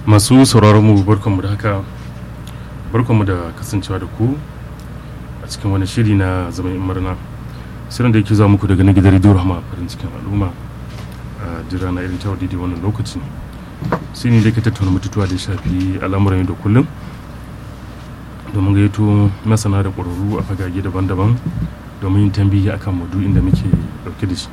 masu sauraron mu barkanmu da haka barkanmu da kasancewa da ku a cikin wani shiri na zaman murna shirin da yake zuwa muku daga na gidan rediyo rahama farin cikin al'umma a jira na irin tawar daidai wannan lokaci shi ne da ke tattauna mututuwa da ya shafi al'amuran yau da kullum domin gayyato masana da ƙwararru a fagage daban-daban domin yin tambihi akan maudu'in da muke ɗauke da shi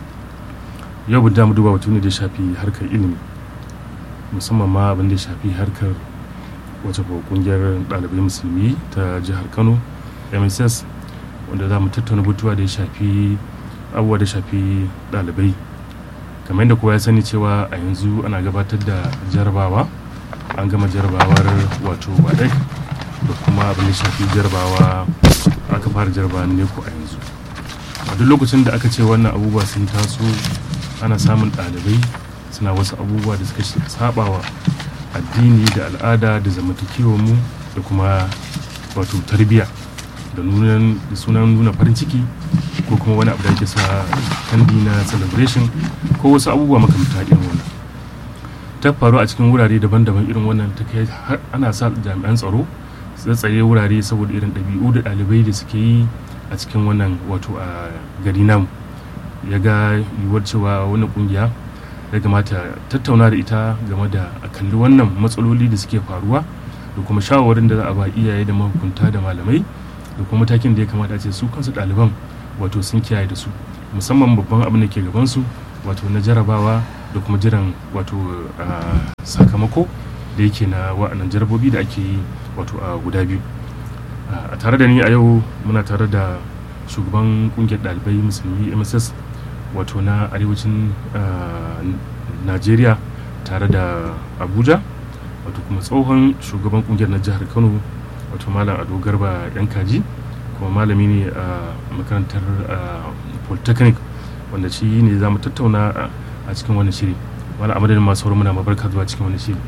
yau bu mu duba batu ne da ya shafi harkar ilimi musamman ma abin da ya shafi harkar wace kungiyar ɗalibai musulmi ta jihar kano mss wanda za mu tattauna batuwa da ya shafi abubuwa da shafi ɗalibai kamar yadda kowa ya sani cewa a yanzu ana gabatar da jarabawa an gama jarabawar wato wadek da kuma abin da shafi jarabawa aka fara jarabawa ne ko a yanzu a duk lokacin da aka ce wannan abubuwa sun taso ana samun ɗalibai suna wasu abubuwa da suka sabawa addini da al'ada da zamantakewar mu da kuma wato tarbiyya da sunan nuna farin ciki ko kuma wani abu da ake sa kandi na celebration ko wasu abubuwa makamta irin wannan ta faru a cikin wurare daban-daban irin wannan ta kai har ana sa jami'an tsaro su tsaye wurare saboda irin ɗabi'u da ɗalibai da suke yi a cikin wannan wato a gari namu ya ga yiwuwar cewa wani kungiya ya kamata tattauna da ita game da a kalli wannan matsaloli da suke faruwa da kuma shawarwarin da za a ba iyaye da mahukunta da malamai da kuma matakin da ya kamata ce su kansu ɗaliban wato sun kiyaye da su musamman babban abin da ke gabansu wato na jarabawa da kuma jiran wato sakamako da yake na wa'annan jarabobi da ake yi wato a guda biyu a tare da ni a yau muna tare da shugaban kungiyar ɗalibai musulmi mss wato na arewacin najeriya tare da abuja wato kuma tsohon shugaban kungiyar na jihar kano wato malam ado garba yan kaji kuma malami ne a makarantar polytechnic wanda shi ne za mu tattauna a cikin wani shiri wani amadadin masu sauran muna mabarka zuwa cikin wani shiri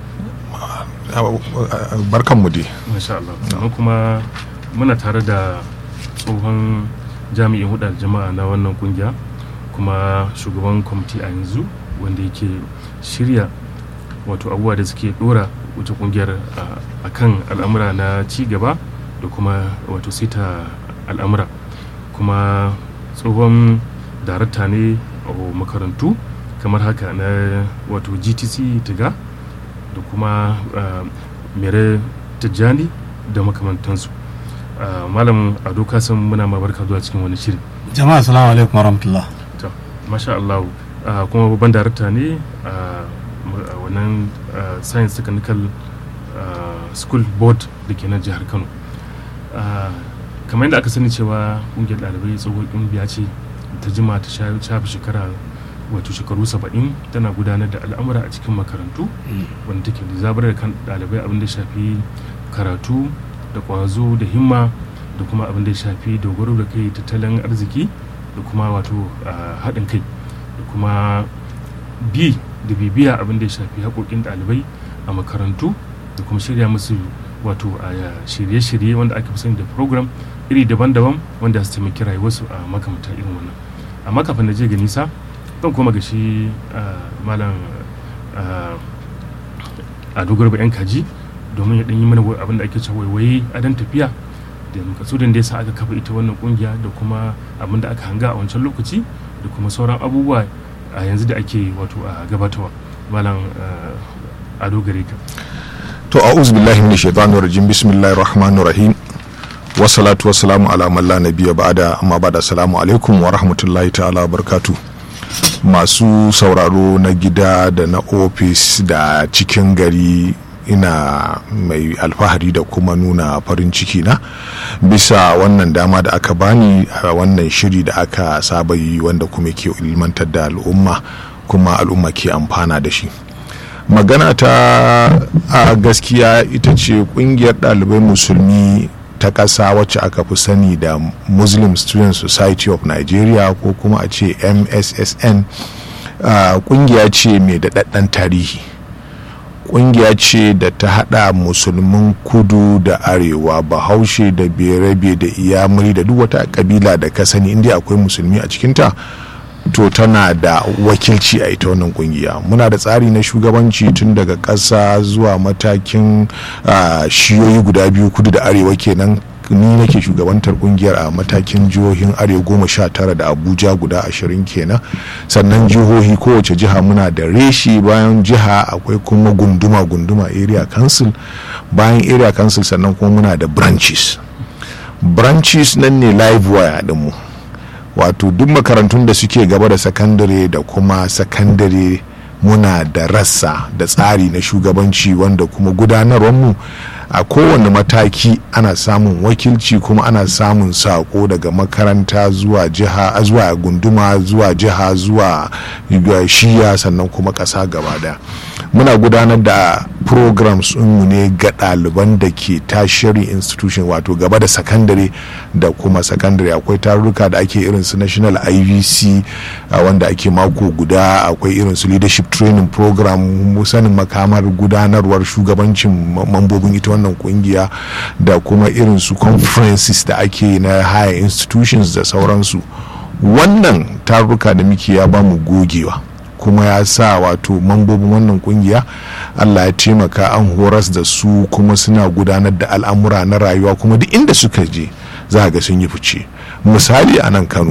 barkan mu dai masha Allah sannan kuma muna tare da tsohon jami'in hudar jama'a na wannan kungiya kuma shugaban kwamiti a yanzu wanda yake shirya wato abubuwa da suke dora wata kungiyar a kan al'amura na ci gaba da kuma wato sita al'amura kuma tsohon darakta ne a makarantu kamar haka na wato gtc tiga da kuma mere tijjani da makamantansu malam ado kasan muna mabarka zuwa cikin wani shiri jama'a salamu alaikum warahmatullah to masha Allah kuma babban darakta ne a wannan science technical school board da ke nan jihar kano kamar yadda aka sani cewa kungiyar ɗalibai tsohon ƙungiya ce ta jima ta shafi shekara wato shekaru saba'in tana gudanar da al'amura a cikin makarantu wanda take da zabar da kan ɗalibai abin da shafi karatu da ƙwazo da himma da kuma abin da shafi dogaro da kai tattalin arziki da kuma wato haɗin kai da kuma bi da bibiya abin da ya shafi haƙoƙin ɗalibai a makarantu da kuma shirya musu wato a shirye-shirye wanda aka fi sani da program iri daban-daban wanda su taimaki rayuwarsu a makamata irin wannan amma kafin na je ga nisa zan koma ga shi malam a dogar yan kaji domin ya ɗan yi mana abin da ake cewa waiwaye a dan tafiya da makasudin da ya sa aka kafa ita wannan kungiya da kuma abin da aka hanga a wancan lokaci da kuma sauran abubuwa a yanzu da ake wato a gabatarwa malam ado gare ka to a'udhu billahi minash shaitanir rajim bismillahir rahmanir rahim wassalatu wassalamu ala man la nabiyya ba'da amma ba'da assalamu alaikum wa rahmatullahi ta'ala wa barakatuh masu sauraro na gida da na ofis da cikin gari ina mai alfahari da kuma nuna farin ciki na bisa wannan dama da aka bani a wannan shiri da aka saba yi wanda kuma ke ilmantar da al'umma kuma al'umma ke amfana da shi magana ta a gaskiya ita ce kungiyar ɗalibai musulmi ta ƙasa wacce aka fi sani da muslim student society of nigeria ko kuma a ce mssn kungiya ce mai daɗaɗɗen tarihi kungiya ce da ta hada musulmin kudu da arewa bahaushe da berebe da iyamuri da duk wata kabila da ka sani inda akwai musulmi a cikinta to tana da wakilci a ita wannan kungiya muna da tsari na shugabanci tun daga ƙasa zuwa matakin uh, shiyoyi guda biyu kudu da arewa kenan ni nake shugabantar kungiyar a matakin jihohin arewa goma sha tara da abuja guda ashirin kenan sannan jihohi kowace jiha muna da reshi bayan jiha akwai kuma gunduma gunduma area council bayan area council sannan kuma muna da branches branches nan ne live wire dinmu wato duk makarantun da suke gaba da sakandare da kuma sakandare muna da rassa da tsari na shugabanci wanda kuma gudanarwarmu a kowane mataki ana samun wakilci kuma ana samun sako daga makaranta zuwa jiha zuwa gunduma zuwa jiha zuwa shiya sannan kuma ƙasa gaba daya muna gudanar da programs mu ne ga ɗaliban da ke tertiary institution wato gaba da sakandare da kuma sakandare akwai tarurruka da ake irin su national ivc wanda ake mako guda akwai irin su leadership training program sanin makamar gudanarwar shugabancin mambobin ita wannan kungiya da kuma irin su conferences da ake na higher institutions da sauransu wannan tarurruka da muke ya ba mu gogewa kuma ya sa wato mambobin wannan kungiya allah ya taimaka an horas da su kuma suna gudanar da al'amura na rayuwa kuma duk inda suka je za ga sun yi fice misali a nan kano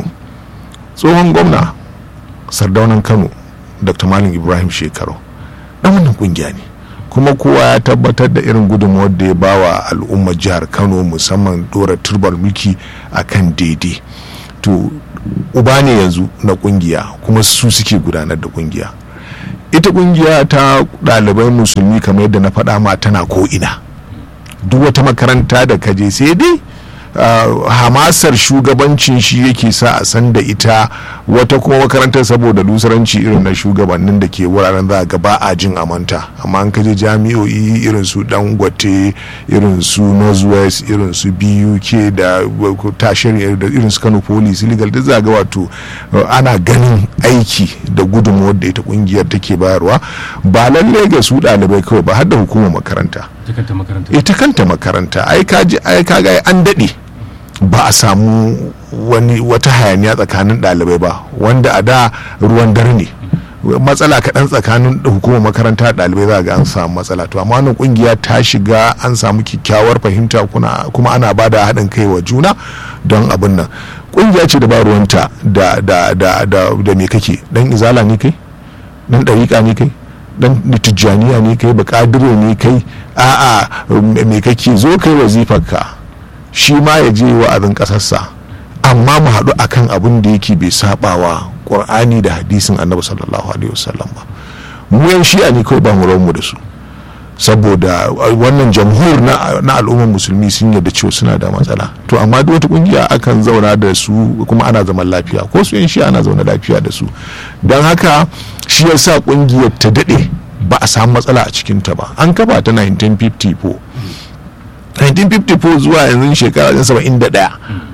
tsohon gwamna sardaunan kano dr malam ibrahim shekaru dan wannan kungiya ne kuma kowa ya tabbatar da irin gudunmawar da ya bawa al'ummar jihar kano musamman dora turbar mulki a kan daidai to uba ne yanzu na kungiya kuma su suke gudanar da kungiya ita kungiya ta ɗalibai musulmi kamar yadda na faɗa ma tana ko ina duk wata makaranta da kaje sai dai Uh, hamasar shugabancin shi yake sa a san da ita wata kuma makarantar saboda lusaranci irin na shugabannin da ke wuraren za ga ba a jin amanta amma an kaje jami'o'i irin su dangote irin su northwest irin su buk da tashar da irin su kano police legal da za ga wato uh, ana ganin aiki da gudunmuwar da ita kungiyar take bayarwa ba lallai ga su ɗalibai kawai ba har da hukumar makaranta ita kanta makaranta ai kaji ai kaga an daɗe ba a samu wani wata hayaniya tsakanin ɗalibai ba wanda a da ruwan dare ne matsala kaɗan tsakanin hukumar makaranta ɗalibai za ga an samu matsala to amma wannan kungiya ta shiga an samu kyakkyawar fahimta kuma ana ba da haɗin kai wa juna don abin nan kungiya ce da ba ruwanta da da da da da me kake dan izala ne kai dan ɗariƙa ne kai dan tijjaniya ne kai bakadire ne kai a'a me kake zo kai wazifarka shi ma ya je wa'azin ƙasarsa amma mu haɗu akan abin da yake bai sabawa ƙur'ani da hadisin annabi sallallahu alaihi wasallam ba mu yan shi'a ne kawai ba mu mu da su saboda wannan jamhur na al'ummar musulmi sun yarda cewa suna da matsala to amma duk wata kungiya akan zauna da su kuma ana zaman lafiya ko su yan shi'a ana zauna lafiya da su don haka shi yasa kungiyar ta daɗe ba a samu matsala a cikinta ba an kafa ta 1954 1954 zuwa yanzu shekara 71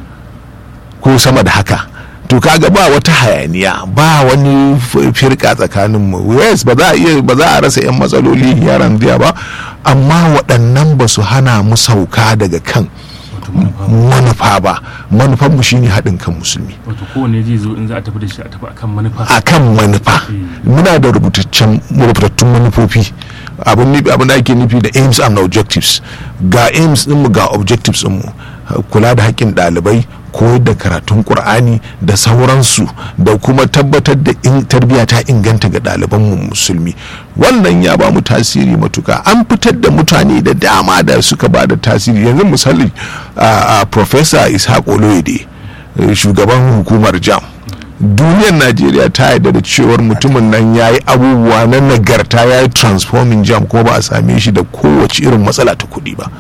ko sama da haka to kaga ba wata hayaniya ba wani firka tsakanin mu yes ba za a iya ba za a rasa yan matsaloli yaran jiya ba amma waɗannan ba su hana mu sauka daga kan manufa ba manufan mu shine haɗin kan musulmi wato kowane zai zo in za a tafi da shi a tafi akan manufa akan manufa muna da rubutaccen rubutattun manufofi abin abin da ake nufi da aims and objectives ga aims ɗinmu ga objectives ɗinmu kula da haƙƙin ɗalibai koyar da karatun ƙur'ani da sauransu da kuma tabbatar da in tarbiyya ta inganta ga ɗalibanmu musulmi wannan ya ba mu tasiri matuka an fitar da mutane da dama da suka ba da tasiri yanzu misali a professor ishaq oloyede shugaban hukumar jam duniyar najeriya ta yarda da cewar mutumin nan ya yi abubuwa na nagarta ya yi transforming jam ko ba a same shi da kowace irin matsala ta kuɗi ba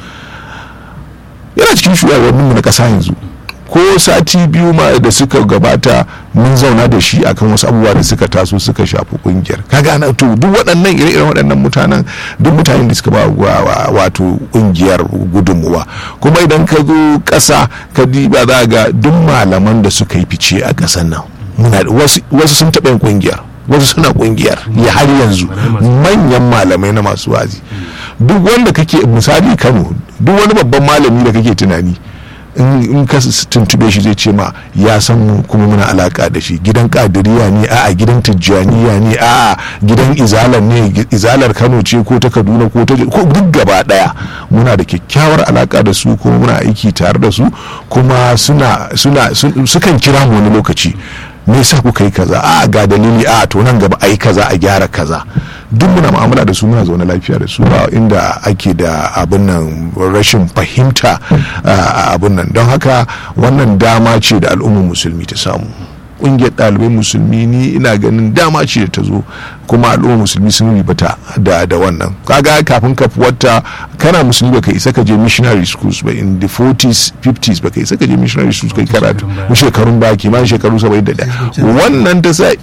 yana cikin shugabanninmu na ƙasa yanzu ko sati biyu ma da suka gabata mun zauna da shi akan wasu abubuwa da suka taso suka shafi kungiyar kaga ana to duk waɗannan ire-iren waɗannan mutanen duk mutanen da suka ba wato kungiyar gudunmuwa kuma idan ka zo ƙasa ka diba za ga duk malaman da suka yi fice a ƙasar nan wasu sun taɓa yin kungiyar wasu suna kungiyar ya har yanzu manyan malamai na masu wazi duk wanda kake misali kano duk wani babban malami da kake tunani in ka tuntube shi zai ce ma ya san mu kuma muna alaka da shi gidan kadiriya ne a'a gidan tijjaniya ne a'a gidan izalar ne izalar kano ce ko ta kaduna ko ta ko duk gaba daya muna da kyakkyawar alaka da su kuma muna aiki tare da su kuma suna suna sukan kira mu wani lokaci me yasa kuka yi kaza a ga dalili a to nan gaba ai kaza a gyara kaza duk muna mu'amala da su muna zaune lafiya da su ba inda ake da abin nan rashin fahimta a abin nan don haka wannan dama ce da al'ummar musulmi ta samu ƙungiyar ɗalibai musulmi ni ina ganin dama ce da ta zo kuma al'ummar musulmi sun ribata da da wannan kaga kafin ka wata kana musulmi baka isa ka je missionary schools ba in the 40s 50s baka isa ka je missionary schools kai karatu shekarun ba kimanin shekaru 71 wannan ta sa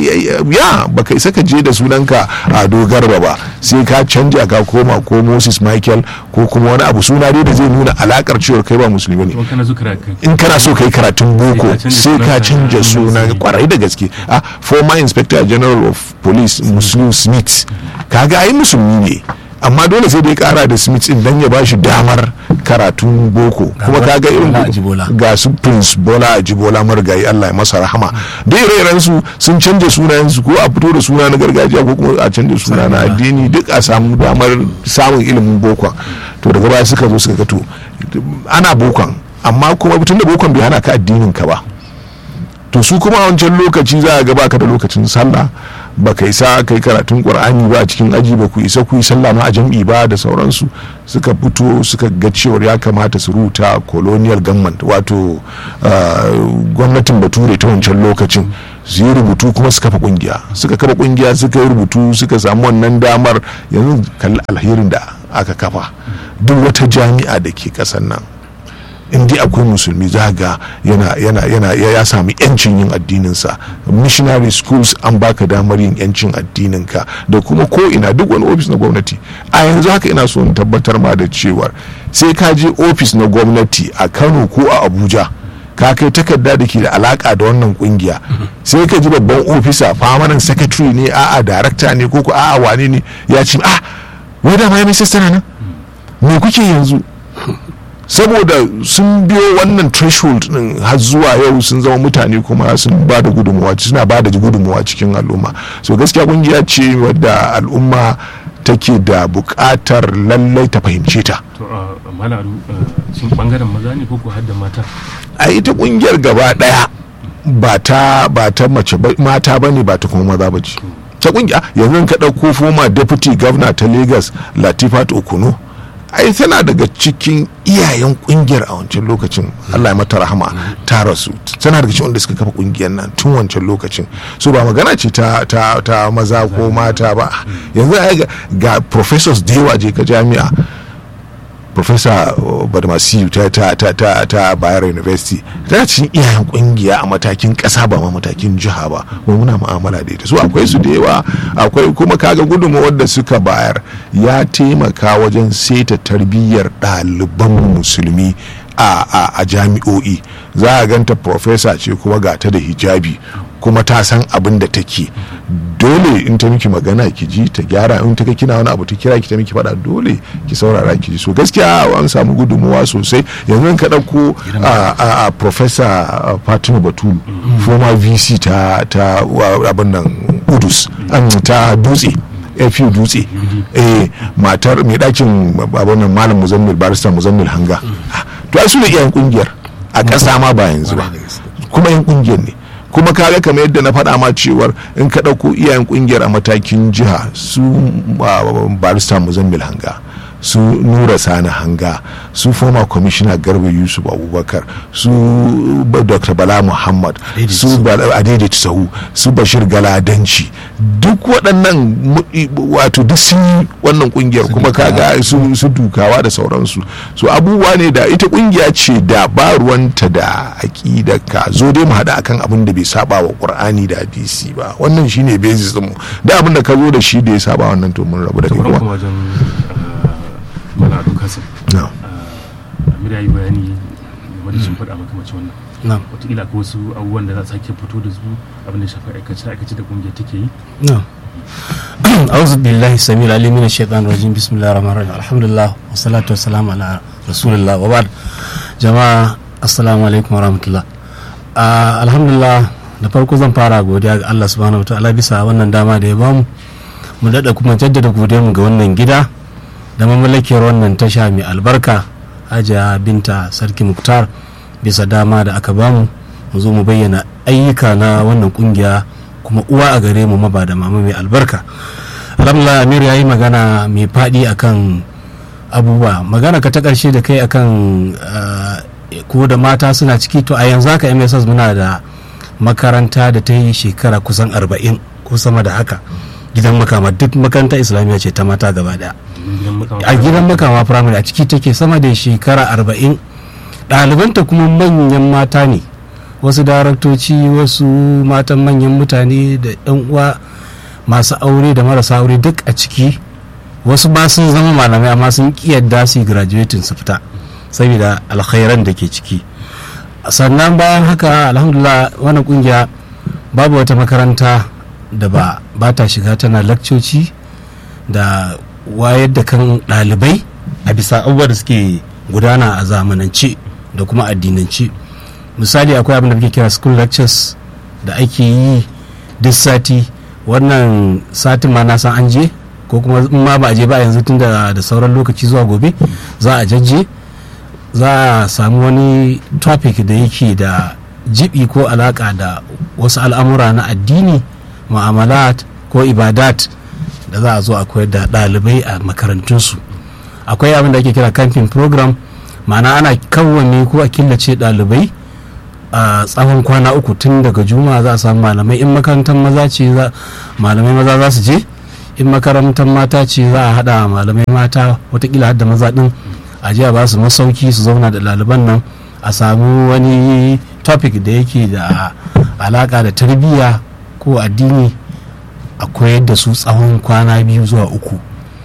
ya baka isa ka je da sunanka a dogarba ba sai ka canja ka koma ko Moses Michael ko kuma wani abu suna dai da zai nuna alakar cewa kai ba musulmi ne in kana so kai karatun boko sai ka canja suna kwarai da gaske a former inspector general of police muslim smith kaga ai musulmi ne amma dole sai dai kara da smith din dan ya bashi damar karatun boko kuma kaga irin ga su prince bola ajibola marigayi allah ya masa rahama da ire su sun canja sunayen su ko a fito da suna na gargajiya ko kuma a canja suna na addini duk a samu damar samun ilimin bokon to daga baya suka zo suka gato ana bokon amma kuma tun da bokon bai hana ka addinin ka ba to su kuma a wancan lokaci za a ga baka da lokacin sallah baka isa kai karatun qur'ani ba a cikin aji ba ku isa ku yi sallah ma a jam'i ba da sauransu suka fito suka ga cewar ya kamata su rubuta colonial government wato gwamnatin bature ta wancan lokacin su yi rubutu kuma su kafa kungiya suka kafa kungiya suka yi rubutu suka samu wannan damar yanzu kalli alherin da aka kafa duk wata jami'a da ke kasan nan in dai akwai musulmi za ga yana yana yana ya sami yancin yin addininsa missionary schools an baka damar yin yancin addininka da kuma ko ina duk wani ofis na gwamnati a yanzu haka ina so in tabbatar ma da cewar sai ka je ofis na gwamnati a kano ko a abuja ka kai takarda da ke da alaka da wannan kungiya sai ka ji babban ofisa famanan secretary ne a'a director ne ko a'a wane ne ya ce a wai da ma ya mai nan me kuke yanzu saboda sun biyo wannan threshold din har zuwa yau sun zama mutane kuma sun ba da gudunmuwa suna ba da gudunmuwa cikin al'umma so gaskiya kungiya ce wadda al'umma take da buƙatar lallai ta fahimce ta to malaru shin bangaren maza ne ko har da mata a ita kungiyar gaba daya ba ta ba ta mace mata bane ba ta kuma maza ba ce ta kungiya yanzu ka ɗauko foma deputy governor ta lagos latifat okuno ai tana daga cikin iyayen kungiyar a wancan lokacin Allah ya mata rahama ta rasu tana daga cikin wanda suka kafa kungiyar nan tun wancan lokacin so ba magana ce ta ta ta maza ko mata ba yanzu ai ga professors da yawa je ka jami'a professor badmasi ta ta ta ta ta bayero university tana cikin iyayen kungiya a matakin kasa ba ma matakin jiha ba kuma muna mu'amala da ita so akwai su da yawa akwai kuma kaga gudunmawar da suka bayar ya taimaka wajen seta tarbiyyar ɗaliban musulmi a jami'o'i za a ganta professor ce kuma ga ta da hijabi kuma ta san abin da take dole in ta miki magana ki ji ta gyara in ta ga kina wani abu ta kira ki ta miki faɗa dole ki saurara ki ji so gaskiya an samu gudunmuwa sosai yanzu ka ɗauko a professor fatima batulu former vc ta ta abin nan udus ta dutse fu dutse eh matar mai ɗakin abin nan malam muzammil barista muzammil hanga to ai su ne iyayen kungiyar a ƙasa ma ba yanzu ba kuma yan kungiyar ne kuma kaga kamar yadda na faɗa ma cewar in ka ɗauko iyayen kungiyar a matakin jiha su barista muzammil hanga su nura sani hanga su former commissioner garba yusuf abubakar su dr bala muhammad su adede sahu su bashir galadanci duk waɗannan wato duk sun yi wannan kungiyar kuma kaga su dukawa da sauransu so abubuwa ne da ita kungiya ce da ba ruwanta da aƙida ka zo dai mu haɗa akan abin da bai saba wa qur'ani da hadisi ba wannan shine basis mu da abin da ka zo da shi da ya saba wannan to mun rabu da kai kuma mana ado kasim amir ya yi bayani game da shimfiɗa makamacin wannan wataƙila ko wasu abubuwan da za su sake fito da su abin da shafi aikace aikace da ƙungiyar take yi أعوذ بالله السميع العليم من الشيطان الرجيم بسم الله الرحمن الرحيم الحمد لله والصلاة والسلام على رسول الله وبعد جماعة assalamu alaikum warahmatullah Ah, alhamdulillah da farko zan fara godiya ga Allah subhanahu wataala bisa wannan dama da ya bamu mu daɗa kuma jaddada godiyarmu ga wannan gida da mamallakiyar wannan tasha mai albarka hajiya binta sarki muktar bisa dama da aka bamu mu zo mu bayyana ayyuka na wannan kungiya kuma uwa a gare mu maba da mama mai albarka alhamdulillah amir ya yi magana mai faɗi akan abubuwa magana ka ta ƙarshe da kai akan ah, ko da mata suna ciki to a yanzu haka mss muna da makaranta da ta yi shekara kusan 40 ko sama da haka gidan makama duk makaranta islamiyya ce ta mata gaba daya a gidan makama firamare a ciki take sama da shekara 40 ɗalibanta kuma manyan mata ne wasu daraktoci wasu matan manyan mutane da 'yan uwa masu aure da marasa aure duk a ciki wasu ba sun zama malamai amma sun yadda su yi graduating su fita saboda alkhairan da ke ciki sannan bayan haka alhamdulillah wannan kungiya babu wata makaranta da ba ba ta shiga tana lakcoci da wayar da kan ɗalibai a bisa abubuwa da suke gudana a zamanance da kuma addinance misali akwai abin da muke kira school lectures da ake yi duk sati wannan satin ma na san an je ko kuma in ma ba a je ba yanzu tun da da sauran lokaci zuwa gobe za a jajje za a samu wani topic da yake da jibi ko alaka da wasu al'amura na addini mu'amalat ko ibadat da za a zo a koyar da ɗalibai a makarantunsu akwai abin da ake kira camping program ma'ana ana kawwane ko a killace ɗalibai a tsawon kwana uku tun daga juma'a za a samu malamai in makarantar maza ce za- malamai maza za su je in makarantar mata ce za a haɗa malamai mata watakila hadda maza ɗin a je a ba su masauki su zauna da ɗaliban nan a samu wani topic da yake da alaka da tarbiyya ko addini a koyar da su tsawon kwana biyu zuwa uku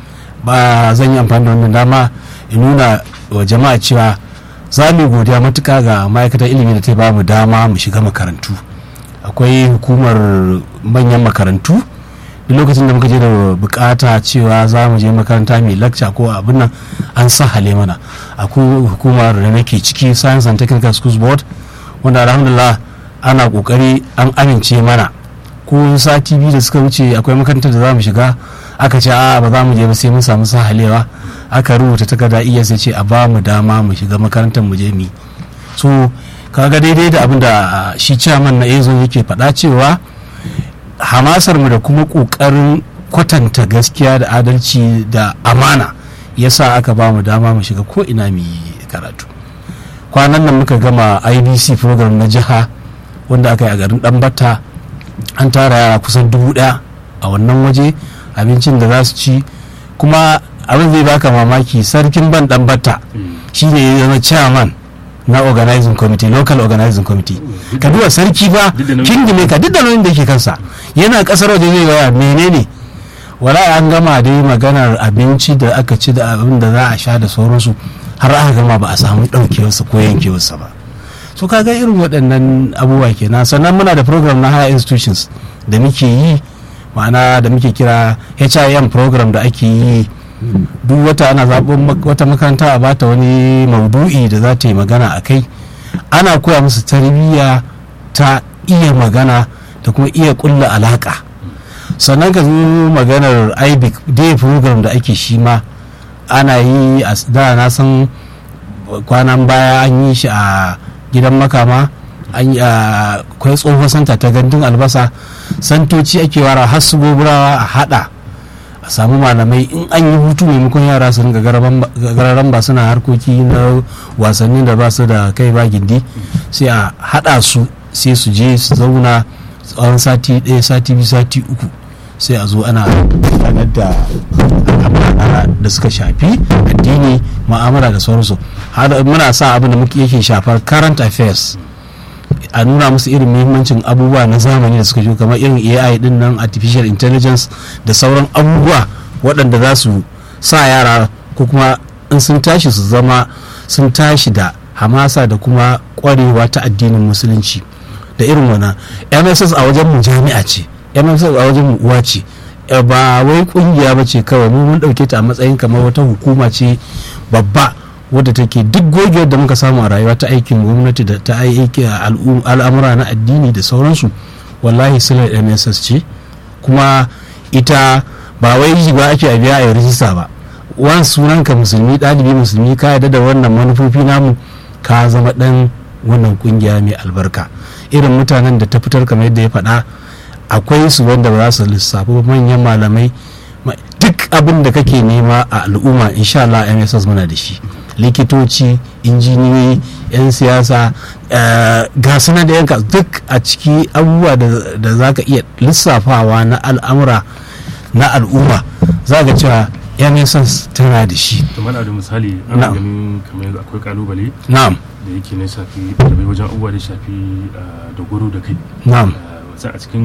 ba zan yi amfani da wannan dama in nuna wa jama'a cewa za mu yi godiya matuka ga ma'aikatar ilimi da ta ba mu dama mu shiga makarantu akwai hukumar manyan makarantu duk lokacin da muka je da bukata cewa za mu je makaranta mai lakca ko abin nan an sahale mana akwai hukumar da nake ciki science and technical schools board wanda alhamdulillah ana kokari an amince mana ko sati biyu da suka wuce akwai makarantar da za mu shiga aka ce a ba za mu je ba sai mun samu sahalewa aka rubuta takarda iya sai ce a ba mu dama mu shiga makarantar mu je mu yi. so kaga daidai da abin da ah, shi chairman na ezo yake faɗa cewa hamasar mu da kuma ƙoƙarin kwatanta gaskiya da adalci da amana yasa aka ba mu dama mu shiga ko ina mu yi karatu kwanan nan muka gama ibc program na jiha wanda aka yi a garin ɗanbata an tara yara kusan dubu ɗaya a wannan waje abincin da za su ci kuma abin zai baka mamaki sarkin ban ɗanbata shi ne ya zama chairman na organizing committee local organizing committee ka duba sarki ba Duk da nauyin- kingime ka duk da nauyin da ke kansa yana kasar waje zai gaya menene wala an gama dai maganar abinci da aka ci da abin da za a sha da sauransu har aka gama ba a samu ɗaukewarsa ko yankewarsa ba so kaga irin waɗannan abubuwa kenan sannan muna da program na higher institutions da muke yi ma'ana da muke kira HIM program da ake yi duk wata ana zaɓen mak- wata makaranta a bata wani maudu'i da za ta yi magana a kai ana koya musu tarbiyya ta iya magana da kuma iya ƙulla alaƙa sannan ka zo maganar ibec day program da ake shi ma ana yi a da na san kwanan baya an yi shi a gidan makama an yi a kwai tsohon santa ta gandun albasa santoci ake wara har su goburawa a hada a samu malamai in an yi hutu maimakon yara su ringa gararan ba suna harkoki na wasannin da ba su da kai ba gindi sai a hada su sai su je su zauna tsawon sati ɗaya sati biyu sati uku sai a zo ana gudanar da al'amura da suka shafi addini ma'amala da sauransu har muna sa abin da muke yake shafar current affairs a nuna musu irin muhimmancin abubuwa na zamani da suka shigo kamar irin ai din nan artificial intelligence da sauran abubuwa waɗanda za su sa yara ko kuma in sun tashi su zama sun tashi da hamasa da kuma ƙwarewa ta addinin musulunci da irin wana mss a wajen mu jami'a ce mss a wajen mu uwa ce ba wai kungiya ba ce kawai mu mun ɗauke ta a matsayin kamar wata hukuma ce babba wadda take duk gogewar da muka samu a rayuwa ta aikin gwamnati da ta aiki al'amura na addini da sauransu wallahi silar mss ce kuma ita ba wai ba ake a biya a rijista ba wan sunanka musulmi ɗalibi musulmi ka yarda da wannan manufofi namu ka zama ɗan wannan kungiya mai albarka irin mutanen da ta fitar kamar yadda ya faɗa akwai su wanda ba za su lissafi manyan malamai duk abin da kake nema a al'umma insha Allah MSS muna da shi likitoci injiniyoyi 'yan siyasa ga suna da yanka duk a ciki abubuwa da za ka iya lissafawa na al'amura na al'umma za ga cewa MSS tana da shi kamar da misali ana ganin kamar yanzu akwai kalubale na'am da yake na shafi ɗalibai wajen abubuwa da shafi dogaro da kai na'am a cikin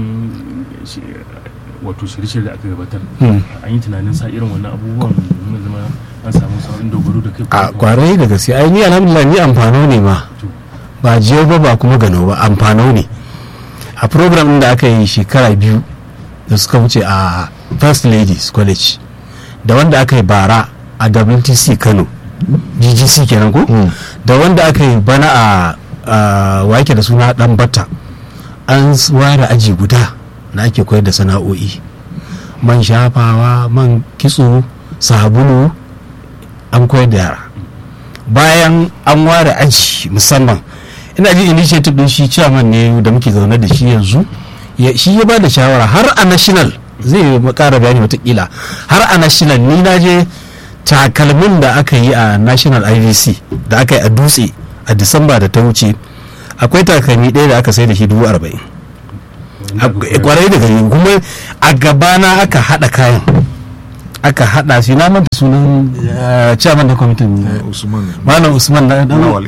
wato shirye-shirye da aka gabatar an yi tunanin sa irin wannan abubuwan domin zama an samu saurin dogaro da kai a kwarai da gaske ai ni alhamdulillah ni amfano ne ma ba jiyo ba ba kuma gano ba amfano ne a program da aka yi shekara biyu da suka wuce a first ladies college da wanda aka yi bara a wtc kano ggc kenan ko da wanda aka yi bana a wake da suna dan bata an ware aji guda da ake koyar da sana'o'i man shafawa man kitso sabulu an koyar da yara bayan an ware aji musamman ina ji initiative din shi chairman ne da muke zaune da shi yanzu shi ya ba da shawara har a national zai kara bayani watakila har a national ni na je takalmin da aka yi a national ivc da aka yi a dutse a disamba da ta wuce akwai takalmi ɗaya da aka sai da shi dubu arba'in kwarai da gari kuma a gabana aka haɗa kayan aka haɗa shi na manta sunan chairman da kwamitin malam usman na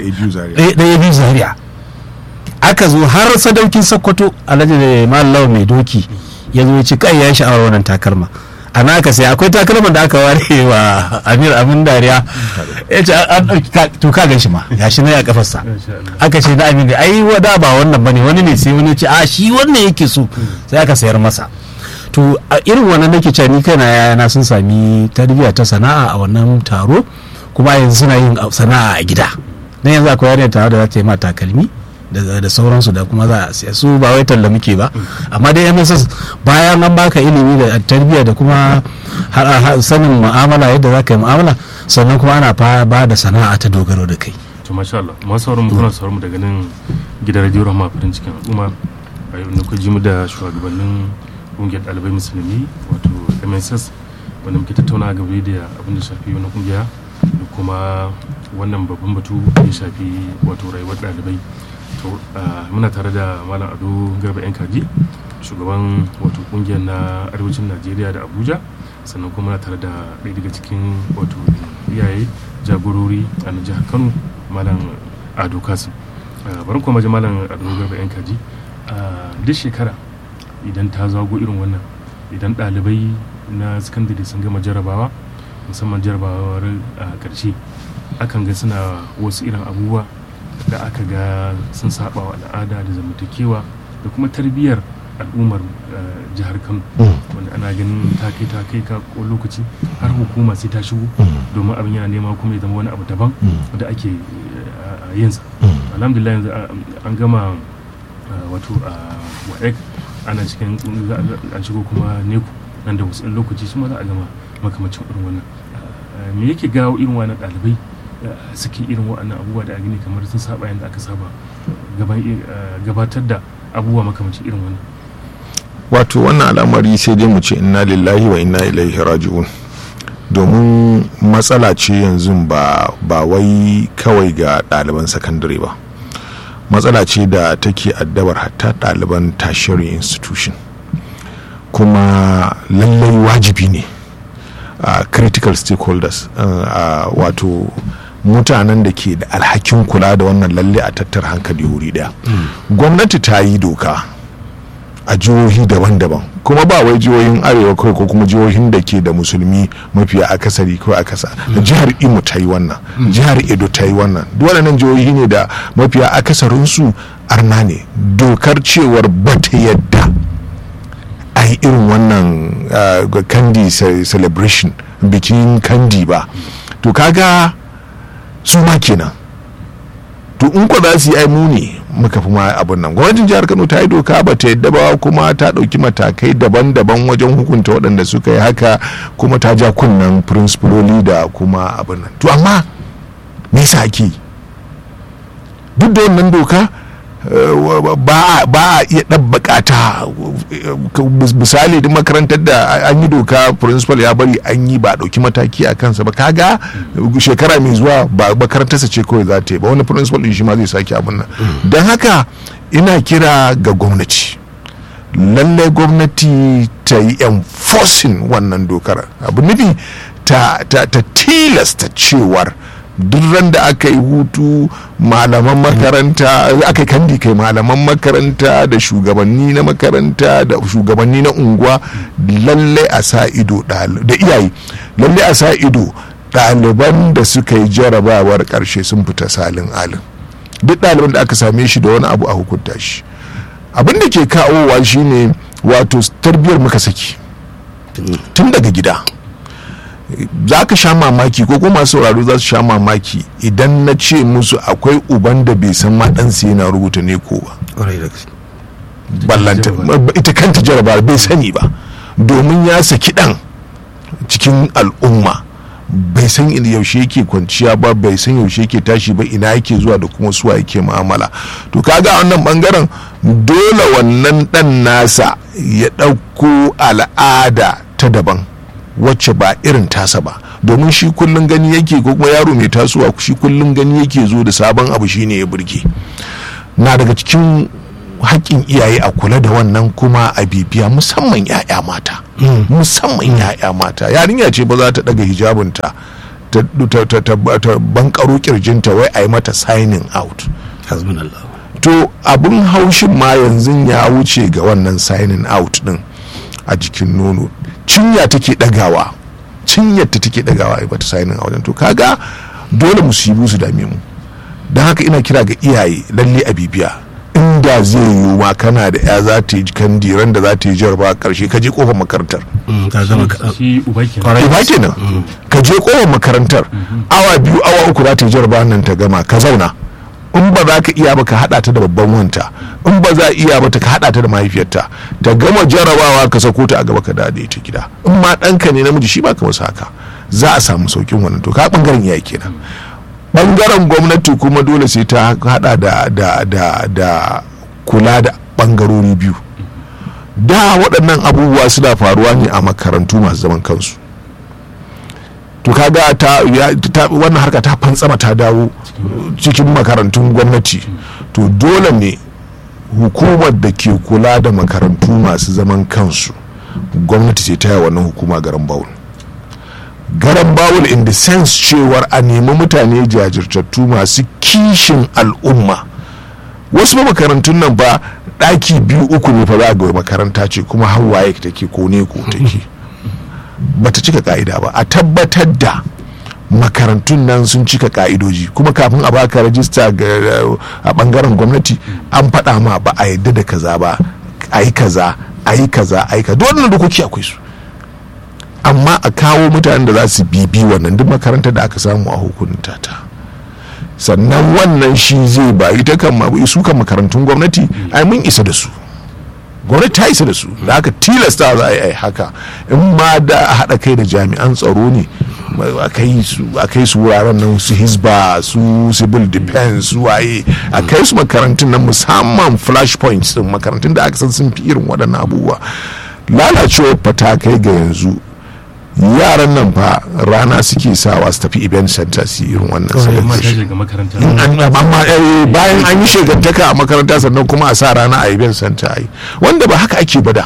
ɗaya biyu zaria aka zo har sadaukin sokoto alhaji da malam mai doki ya zo ya ci kai ya sha'awar wannan takalma a naka sai akwai takalman da aka ware wa amir amin dariya ya ce to ka gan shi ma ya shi na ya kafarsa aka ce na amin da ai wada ba wannan bane wani ne sai wani ce a shi wannan yake so sai aka sayar masa to a irin wannan nake cewa ni kaina yana sun sami tarbiyya ta sana'a a wannan taro kuma yanzu suna yin sana'a a gida dan yanzu akwai yarinya taro da za ta yi ma takalmi da sauransu da kuma za a siya su ba wai talla muke ba amma dai mss bayan an baka ilimi da tarbiyya da kuma sanin mu'amala yadda za ka yi mu'amala sannan kuma ana ba da sana'a ta dogaro da kai to masha Allah masu sauran mu kuna sauran mu daga nan gidan radio rahama farin cikin al'umma a yau ne ku ji mu da shugabannin kungiyar ɗalibai musulmi wato mss wanda muke tattauna game da abin da shafi wani kungiya da kuma wannan babban batu da ya shafi wato rayuwar ɗalibai to muna tare da malam ado garba yan kaji shugaban wato kungiyar na arewacin najeriya da abuja sannan kuma muna tare da ɗaya daga cikin wato iyaye jagorori a jihar kano malam ado kasim bari kuma ji malam ado garba yan kaji duk shekara idan ta zago irin wannan idan ɗalibai na sakandare sun gama jarabawa musamman jarabawar a ƙarshe akan ga suna wasu irin abubuwa da aka ga sun saba wa al'ada da zamantakewa da kuma tarbiyyar al'ummar jihar kano wanda ana ganin ta kai ta kai ka lokaci har hukuma sai ta shigo domin abin yana nema kuma ya zama wani abu daban da ake yinsa alhamdulillah yanzu an gama wato a waek ana cikin an shigo kuma neku nan da wasu lokaci su ma za a gama makamacin irin wannan me yake gawo irin wannan ɗalibai suke irin waɗannan abubuwa da a gini kamar sun saba yadda aka saba gabatar da abubuwa makamacin irin wannan wato wannan al'amari sai dai mu ce inna lillahi wa inna ilaihi raji'un domin matsala ce yanzu ba ba wai kawai ga ɗaliban sakandare ba matsala ce da take addabar hatta ɗaliban tertiary institution kuma lallai wajibi ne uh, critical stakeholders uh, uh, wato mutanen da ke da alhakin kula da wannan lalle a tattar hankali wuri daya mm. gwamnati ta yi doka a jihohi daban-daban kuma ba wai jihohin arewa kawai ko kuma jihohin da ke da musulmi mafiya akasari ko akasa mm. jihar imo ta yi wannan mm. jihar edo ta yi wannan waɗannan jihohi ne da mafiya akasarinsu arna ne dokar cewar bata yadda a yi irin wannan uh, kandi celebration bikin kandi ba to kaga su ma kenan to in ko za su yi ai mu ne muka fi ma abin nan gwamnatin jihar kano ta yi doka ba ta yadda ba kuma ta ɗauki matakai daban-daban wajen hukunta waɗanda suka yi haka kuma ta ja kunnen firinsifaloli da kuma abin nan to amma me yasa ake yi duk da wannan doka eh, ba ba a iya ɗabbaka ta eh, misali duk makarantar da an yi doka principal ya bari an yi ba a ɗauki mataki a kansa ba kaga shekara mai zuwa ba makarantarsa ce kawai za ta yi ba wani principal ɗin shi ma zai sake abin nan don haka ina kira ga gwamnati lallai gwamnati ta yi enforcing wannan dokar abu nufi ta, ta, ta tilasta cewar duk ran da aka yi hutu malaman makaranta aka yi kandi kai malaman makaranta da shugabanni na makaranta da shugabanni na unguwa lallai a sa ido ɗali- da iyaye lallai a sa ido ɗaliban da suka yi jarabawar ƙarshe sun fita salin alin duk ɗaliban da aka same shi da wani abu a hukunta shi abin da ke kawowa shine wato tarbiyar muka saki tun daga gida za ka sha mamaki ko kuma sauraro za su sha mamaki idan na ce musu akwai uban da bai san ma ɗansa yana rubuta ne ko ba ƙwarai da gaske ballanta ita kanta jarabar bai sani ba domin ya saki ɗan cikin al'umma bai san ina yaushe yake kwanciya ba bai san yaushe yake tashi ba ina yake zuwa da kuma suwa yake mu'amala to kaga a wannan bangaren dole wannan dan nasa ya ɗauko al'ada ta daban wacce ba irin tasa ba domin shi kullum gani yake ko kuma yaro mai tasowa shi kullum gani yake zo da sabon abu shine ya burge na daga cikin haƙƙin iyaye a kula da wannan kuma a bibiya musamman 'ya'ya mata musamman 'ya'ya mata yarinya ce ba za ta daga hijabinta ta ta- ta- ta- ta bankaro kirjinta wai a yi mata signing out hasbunallah to abin haushin ma yanzu ya wuce ga wannan signing out din a jikin nono cinya take dagawa cinyar ta take dagawa a bata signing out to kaga dole musibu su dame mu don haka ina kira ga iyaye lalle a bibiya inda zai yiwu ma kana da ya za ta yi kandiran da za ta yi jarba karshe ka je kofar makarantar Mm, ka gama ka- shi uba kenan Kwarai. ba kenan ka je kofar makarantar awa biyu awa uku za ta yi jarba nan ta gama ka zauna in ba za ka iya ba ka hada ta da babban wanta in ba za a iya ba ta ka hada ta da mahaifiyarta ta gama jarabawa ka sako ta a gaba ka dade ta gida in ma ɗanka ne namiji shi ba ka masa haka za a samu saukin wannan to ka bangaren iyaye kenan bangaren gwamnati kuma dole sai ta hada da da da da kula da bangarori biyu da waɗannan abubuwa suna faruwa ne a makarantu masu zaman kansu to kaga ta, ya, ta wannan harka ta fantsama ta dawo cikin makarantun gwamnati to dole ne hukumar da ke kula da makarantu masu zaman kansu gwamnati sai ta yi wannan hukuma garan bawul garan bawul in the sense cewar a nemi mutane jajirtattu masu kishin al'umma wasu ba makarantun nan ba ɗaki biyu uku ne fa za ga makaranta ce kuma hawaye take ko ne ko take bata cika ka'ida ba a tabbatar da makarantun nan sun cika ka'idoji kuma kafin a baka rajista ga a bangaren gwamnati an faɗa ma ba a yadda da kaza ba a yi kaza a yi kaza a yi kaza duk wannan dokoki akwai su amma a kawo mutanen da za su bibi wannan duk makarantar da aka samu a hukunta ta sannan wannan shi zai ba ita kan ma- su kan makarantun gwamnati ai mun isa da su gwamnati ta isa da su da aka tilasta za a yi ai haka in ma da a haɗa kai da jami'an tsaro ne a kai su a kai su wuraren nan su hisba su civil defense su waye a kai su makarantun nan musamman flash points din makarantun da aka san sun fi irin waɗannan abubuwa lalacewar fata kai ga yanzu yaran nan fa rana suke sawa su tafi event center su yi irin wannan Kawai amma ta celebration shiga makaranta an- amma eh, bayan an yi shegantaka a makaranta sannan kuma a sa rana a event center a yi wanda ba haka ake bada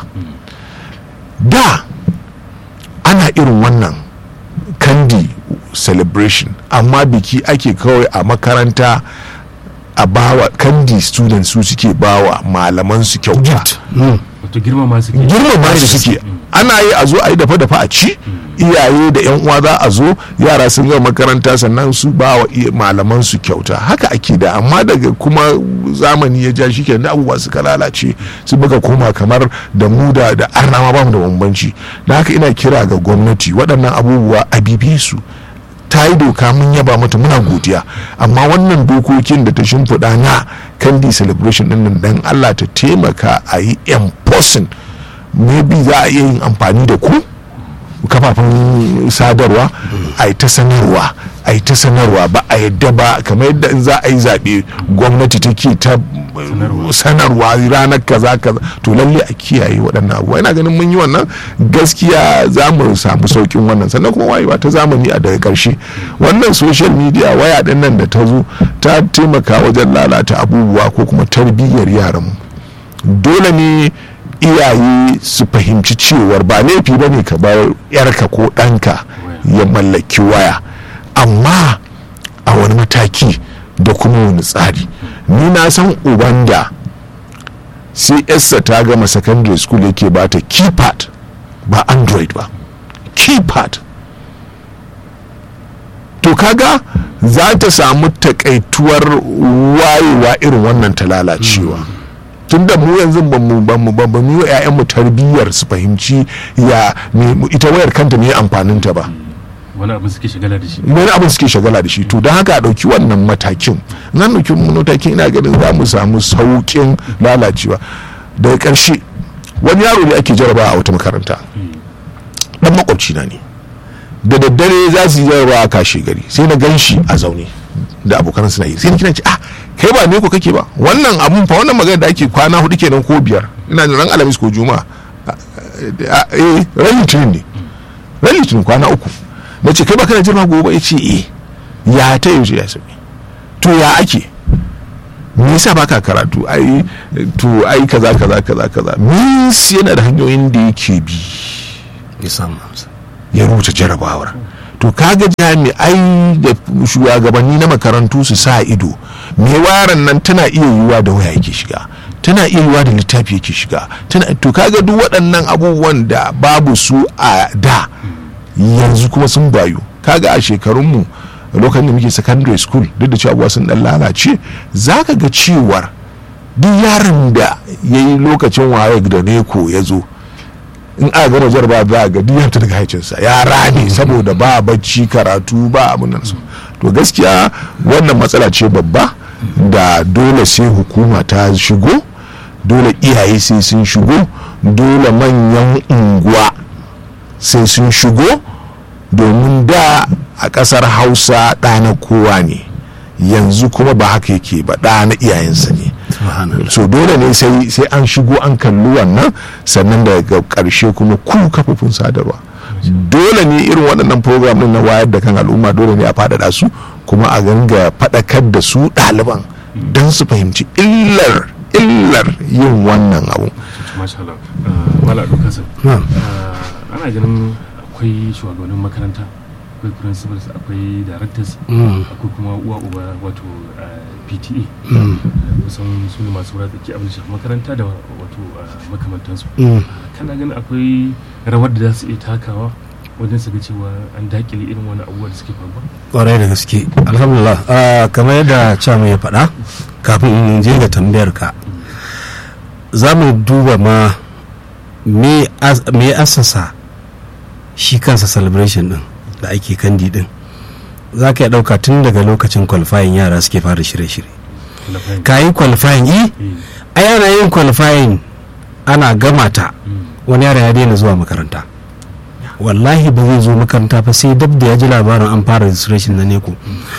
da ana irin wannan kandi celebration amma biki ake kawai a makaranta a bawa kandi students su suke bawa malaman su kyauta wato girma ma suke girmama da suke ana yi a zo a yi dafa-dafa a ci iyaye da yan uwa za a zo yara sun gama makaranta sannan su ba wa iya- malaman su kyauta haka ake da amma daga kuma zamani ya ja shi ke da abubuwa suka lalace su buga koma kamar da mu da da arna ma bamu da bambanci da haka ina kira ga gwamnati waɗannan abubuwa a bibiye su ta yi doka mun yaba mata muna godiya amma wannan dokokin da ta shimfiɗa na kandi celebration ɗin nan dan allah ta taimaka a yi enforcing maybe za a iya yin amfani da ku kafafen sadarwa a yi ta sanarwa a yi ta sanarwa ba a yadda ba kamar yadda in za a yi zaɓe gwamnati take ta sanarwa ranar kaza kaza to lalle a kiyaye waɗannan abubuwa ina ganin mun yi wannan gaskiya za mu samu saukin wannan sannan kuma wayewa ta zamani a daga ƙarshe wannan social media waya ɗin nan da ta zo ta taimaka wajen lalata abubuwa ko kuma tarbiyyar yaranmu dole ne iyaye su fahimci cewar ba laifi ba ne ka bar yarka ko ɗanka ya mallaki waya amma a wani mataki da kuma wani tsari ni na san uban da sai yarsa ta gama secondary school yake ba ta keypad ba android ba keypad to kaga za ta samu takaituwar wayewa irin wannan ta lalacewa tun da mu yanzu ba mu ba mu ba mu yi wa mu tarbiyyar su fahimci ya ita wayar kanta ne amfanin ta ba wani abin suke shagala da shi wani abin suke shagala da shi to don haka a ɗauki wannan matakin nan ɗauki matakin ina ganin za mu samu sauƙin lalacewa daga ƙarshe wani yaro ne ake jaraba a wata makaranta dan makwabci na ne da daddare za su yi jarabawa a kashe gari sai na gan shi a zaune da abokan suna yi sai na kina ce ah kai ba ne ko kake ba wannan abun fa wannan magana da ake kwana hudu kenan ko biyar ina da ran alamis ko juma'a eh ran litinin ne ran litinin kwana uku na ce kai ba kana jirma gobe ya ce eh ya ta yaushe ya sami to ya ake me yasa baka karatu ai to ai kaza kaza kaza kaza mis yana da hanyoyin da yake bi ya samu amsa ya rubuta jarabawar to kaga jami'ai da shugabanni na makarantu su sa ido me waran nan tana iya yiwuwa da waya yake shiga tana iya yiwuwa da littafi yake shiga tana to kaga duk waɗannan abubuwan da babu su a da yanzu kuma sun bayu kaga a shekarunmu lokacin da muke secondary school duk da cewa abubuwa sun dan lalace za ka ga cewar duk yaron da ya yi lokacin waye da neko ya zo in aka gama jarba za a ga duk ya daga haicinsa ya rame saboda ba bacci karatu ba abin nan su to gaskiya wannan matsala ce babba da dole sai hukuma ta shigo dole iyaye sai sun shigo dole manyan unguwa sai sun shigo domin da a ƙasar hausa ɗana kowa ne yanzu kuma ba haka yake ba ɗa na iyayensa ne so dole ne sai sai an shigo an kalli wannan sannan daga ƙarshe kuma ku kafofin sadarwa dole ne irin waɗannan program ɗin na wayar da kan al'umma dole ne a faɗaɗa su kuma a ganga faɗakar da su ɗaliban don su fahimci illar illar yin wannan abu masha Allah wala dukkan ana ganin akwai shugabannin makaranta akwai principals akwai directors akwai kuma uwa uba wato pta kusan su ne masu wura tsaki abin shafi makaranta da wato makamantansu kana ganin akwai rawar da za su iya takawa wajen su ga cewa an dakile irin wani abubuwa da suke faruwa kwarai da gaske alhamdulillah kamar yadda chairman ya faɗa kafin in je ga tambayar ka za mu duba ma me asasa shi kansa celebration din da ake kandi din za ka iya ɗauka tun daga lokacin qualifying yara suke fara shirye-shirye ka yi qualifying yi ai ana yin qualifying ana gama ta wani yara ya daina zuwa makaranta wallahi ba zai zo makaranta fa sai dab da ya ji labarin an fara registration na neko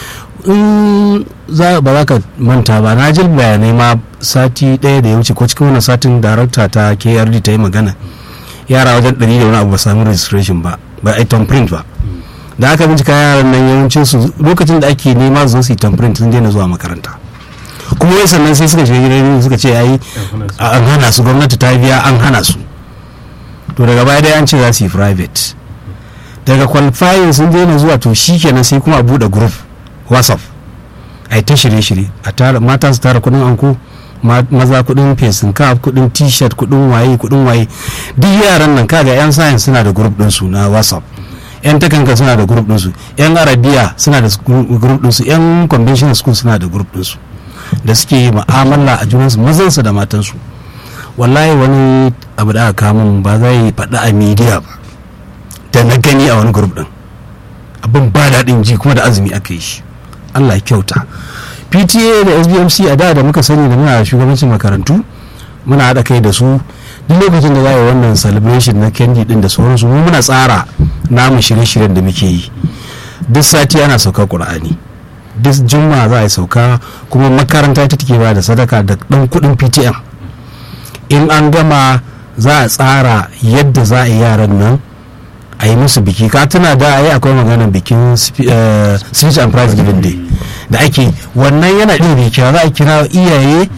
in za ba za ka manta ba na ji bayanai ma sati ɗaya da ya wuce ko cikin wani satin darakta ta krd ta yi magana yara wajen ɗari da wani abu ba sami registration ba ba a print ba da aka bincika yaran nan yawancin su lokacin da ake nema su su yi print sun daina zuwa makaranta kuma wai sannan sai suka shiga gidan suka ce yayi an hana su gwamnati ta biya an hana su to daga baya dai an ce za su yi private daga qualifying sun daina zuwa to shikenan sai kuma a bude group whatsapp a ta shirye-shirye a tara mata su tara kudin anko maza kudin fesin kaf kudin t-shirt kudin waye kudin waye duk yaran nan kaga yan science suna da group din su na whatsapp yan takanka suna da group din su yan arabiya suna da group din su yan conventional school suna da group din su da suke mu'amala a junansu mazansu da matansu wallahi wani abu da aka kamun ba za yi faɗa a media ba da na gani a wani group din abin ba daɗin daɗin ji kuma da azumi aka yi shi allah ya kyauta pta da sbmc a da da muka sani da muna shugabancin makarantu muna haɗa kai da su duk lokacin da za a yi wannan celebration na candy din da sauransu mu muna tsara namu shirye-shiryen da muke yi duk sati ana sauka ƙur'ani duk juma'a za a yi sauka kuma makaranta ita take ba da sadaka da ɗan kuɗin ptm in an gama za a tsara yadda za a yi yaran nan a yi musu biki ka tuna da a yi akwai maganar bikin speech and prize giving day da ake wannan yana ɗin kira za a kira iyaye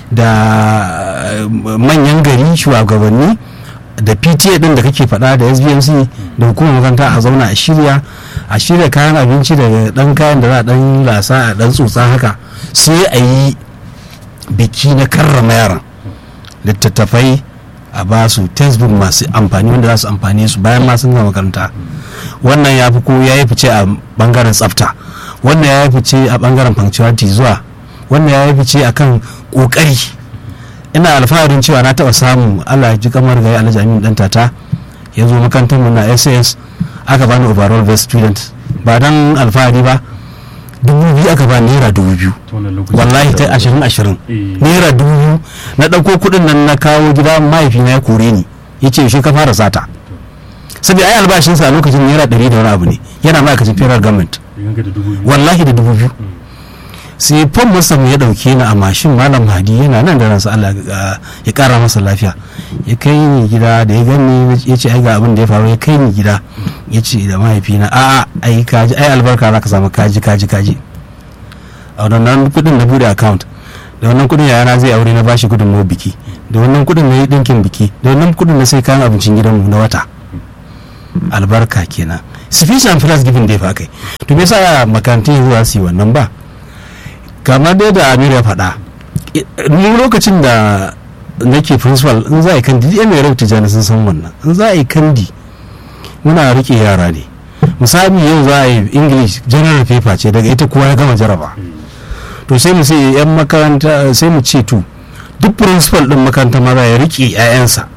da manyan gari shugabanni da pta din da kake faɗa da sbmc da hukumar makaranta a zauna a shirya a shirya kayan abinci da ɗan kayan da za a ɗan lasa a ɗan tsotsa haka sai a yi biki na karrama yaran littattafai a ba su textbook masu amfani wanda za su amfani su bayan ma sun gama makaranta wannan ya fi ko ya yi fice a bangaren tsafta wannan ya yi fice a bangaren punctuality zuwa wannan ya yi fice a kan kokari ina alfaharin cewa na taba samu allah ji kamar gari alhaji amin dan tata ya zo makarantar mu na ss aka bani overall best student ba dan alfahari ba dubu biyu aka ba naira dubu biyu wallahi ta ashirin ashirin naira dubu biyu na ɗauko kuɗin nan na kawo gida mahaifina ya kore ni ya ce shi ka fara sata saboda ai albashinsa a lokacin naira ɗari da wani abu ne yana ma'aikacin federal government wallahi da dubu biyu sai fom masa ya ɗauke ni a mashin malam hadi yana nan da ransa Allah ya ƙara masa lafiya ya kai ni gida da ya gani ya ce ai ga abin da ya faru ya kai ni gida ya ce da mahaifina a'a ai kaji ai albarka za ka samu kaji kaji kaji a wannan kudin na bude account da wannan kudin yana zai aure na bashi kudin mu biki da wannan kudin na yi dinkin biki da wannan kudin na sai kayan abincin gidanmu na wata albarka kenan sufficient plus giving dai fa kai to me yasa makarantun yanzu za su yi wannan ba kamar dai da amir ya faɗa ni lokacin da nake principal in za a yi kandi yan mai rauta jani sun san wannan in za a yi kandi muna rike yara ne misali yau za a yi english general paper ce daga ita kowa ya gama jaraba to sai mu sai yan makaranta sai mu ce to duk principal din makaranta maza ya rike 'ya'yansa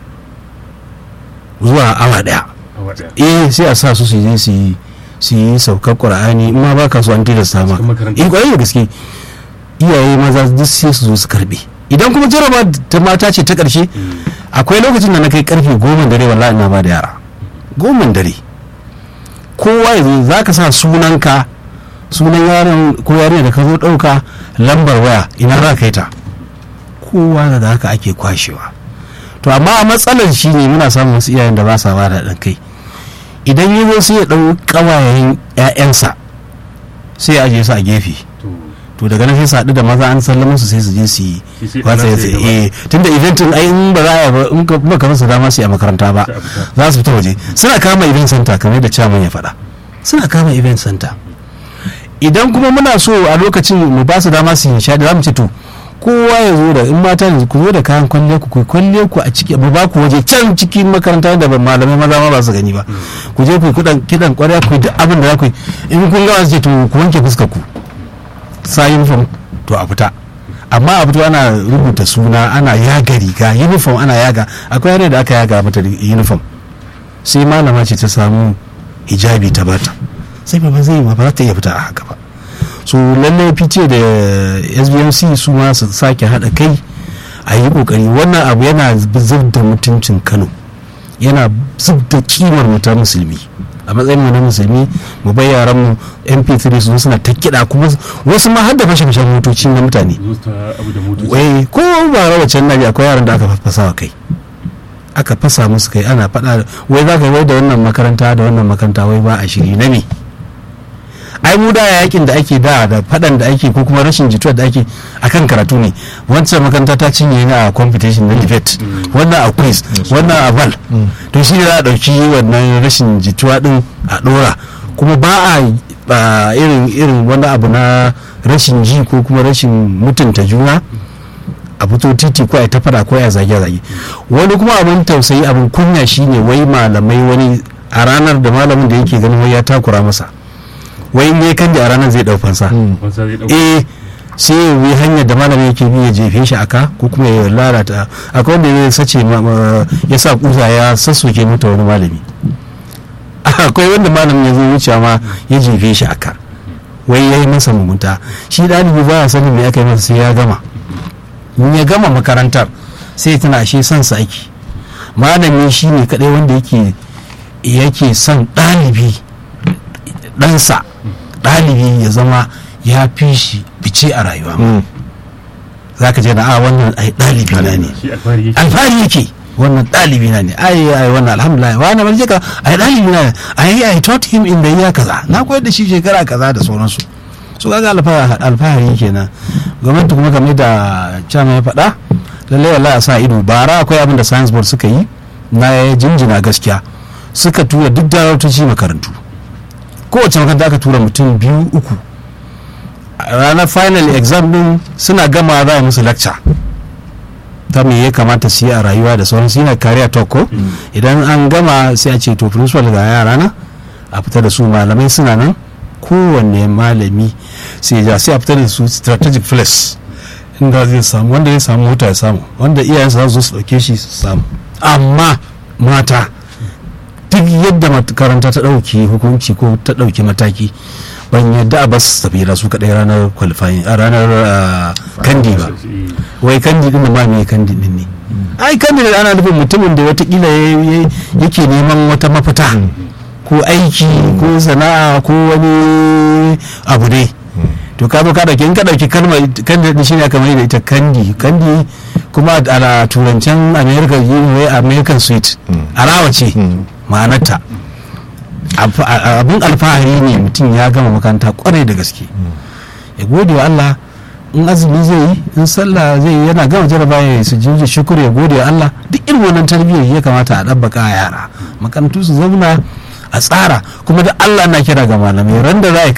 zuwa awa daya eh sai a sa su su je su yi su yi saukar qur'ani in ma baka so an tilasta ma eh kwarai da gaske iyaye maza duk sai su zo su karbe idan kuma jaraba ta mata ce ta karshe akwai lokacin da na kai karfe goma dare wallahi ina ba da yara goma dare kowa yanzu za ka sa sunanka sunan yaron ko yarinya da ka zo ɗauka lambar waya ina za ka yi ta kowa da haka ake kwashewa to amma a matsalar shi ne muna samun wasu iyayen da ba sa ba da ɗan kai idan yi zo sai ya ɗau ƙawayen 'ya'yansa sai ya ajiye su a gefe to daga nan sai su haɗu da maza an sallama su sai su je su yi wasa ya tsaye eh tunda eventin ai in ba za a ba in ba ka masa dama su yi a makaranta ba za su fita waje suna kama event center kamar da chairman ya faɗa suna kama event center idan kuma muna so a lokacin mu ba su dama su yi shaɗi za mu ce to kowa ya zo da in mata ne ku zo da kayan kwalle ku ku kwalle ku a ciki mu ba ku waje can cikin makaranta da malamai maza ma ba su gani ba ku je ku yi kudan kidan kwarya ku yi duk abin da za ku yi in kun gama su ce to ku wanke fuskar ku sa uniform to a fita amma a fito ana rubuta suna ana yaga riga uniform ana yaga akwai yanayi da aka yaga mata uniform sai malama ce ta samu hijabi ta bata sai ba zai ma ba za ta iya fita a haka ba so lallai fice da sbmc su ma su sake haɗa kai a yi kokari wannan abu yana zub da mutuncin kano yana zub da kimar mutan musulmi a matsayin mu na musulmi mu bai yaran mu mp3 su suna ta kiɗa kuma wasu ma har da fashe fashen motoci na mutane wai ko ba rawa can nabi akwai yaran da aka fasa wa kai aka fasa musu kai ana faɗa wai za ka wai da wannan makaranta da wannan makaranta wai ba a shiri na me ai mu da yakin da ake da da fadan da ake ko kuma rashin jituwa da ake akan karatu ne wancan makaranta ta cinye ni a competition na debate wannan a quiz wannan a val to shi ne za a dauki wannan rashin jituwa din a dora kuma ba a irin irin wani abu na rashin ji ko kuma rashin mutunta juna a fito titi ko a ta fada ko a zage zage wani kuma abin tausayi abin kunya shine wai malamai wani a ranar da malamin da yake ganin wai ya takura masa wai in ya kan da a ranar zai fansa eh sai yi hanyar da malami yake bi ya jefe shi aka ko kuma ya lalata akwai wanda ya sace ya sa kusa ya sassoke mata wani malami akwai wanda malamin ya zo wucewa ma ya jefe shi aka wai ya yi masa mugunta shi ɗalibi ba ya sanin me aka yi masa sai ya gama in ya gama makarantar sai tana ashe son sa ake malami shi ne kaɗai wanda yake yake son ɗalibi ɗansa ɗalibi ya zama ya fi shi fice a rayuwa Mm. za ka je na a wannan ai ɗalibi na ne shi alfahari yake alfahari yake wannan ɗalibi na ne ai ai wannan alhamdulillah wani ban ka ai ɗalibi na ne ai ai taught him in the year kaza na koyar da shi shekara kaza da sauransu su kaga alfahari alfahari kenan gwamnati kuma game da chama ya faɗa lallai wallahi a sa ido bara akwai abin da science board suka yi na jinjina gaskiya suka tura duk daraktoci makarantu kowace makaranta aka tura mutum biyu uku a ranar final exam din suna gama za a musu lecture ta me ya kamata su yi a rayuwa da sauransu yana kariya toko idan an gama sai a ce to principal ga yara na a fita da su malamai suna nan kowanne malami sai ya sai a fita da su strategic place inda zai samu wanda zai samu mota ya samu wanda iyayensa za su zo su dauke shi su samu amma mata duk yadda makaranta ta ɗauki hukunci ko ta ɗauki mataki ban yadda a bas tafiya su kaɗai ranar qualifying a ranar ah, kandi ba wai kandi din ma me kandi din ne ai kandi da ana nufin mutumin da watakila ya- ya- yake neman wata mafita ko aiki ko sana'a ko wani abu ne to ka zo ka dauki in ka dauki kalmar kandi din shine aka mai da ita kandi kandi kuma a turancen america wai american sweet arawa ce ma'anarta Alfa- a- abin alfahari ne mutum ya gama makaranta kwarai da gaske ya gode wa Allah in azumi zai yi in sallah zai yi yana gama jaraba ya su jinji shukuru ya gode wa Allah duk irin wannan tarbiyyar ya kamata a ɗabbaka a yara makarantu su zauna a tsara kuma da Allah na kira ga malamai ran da za a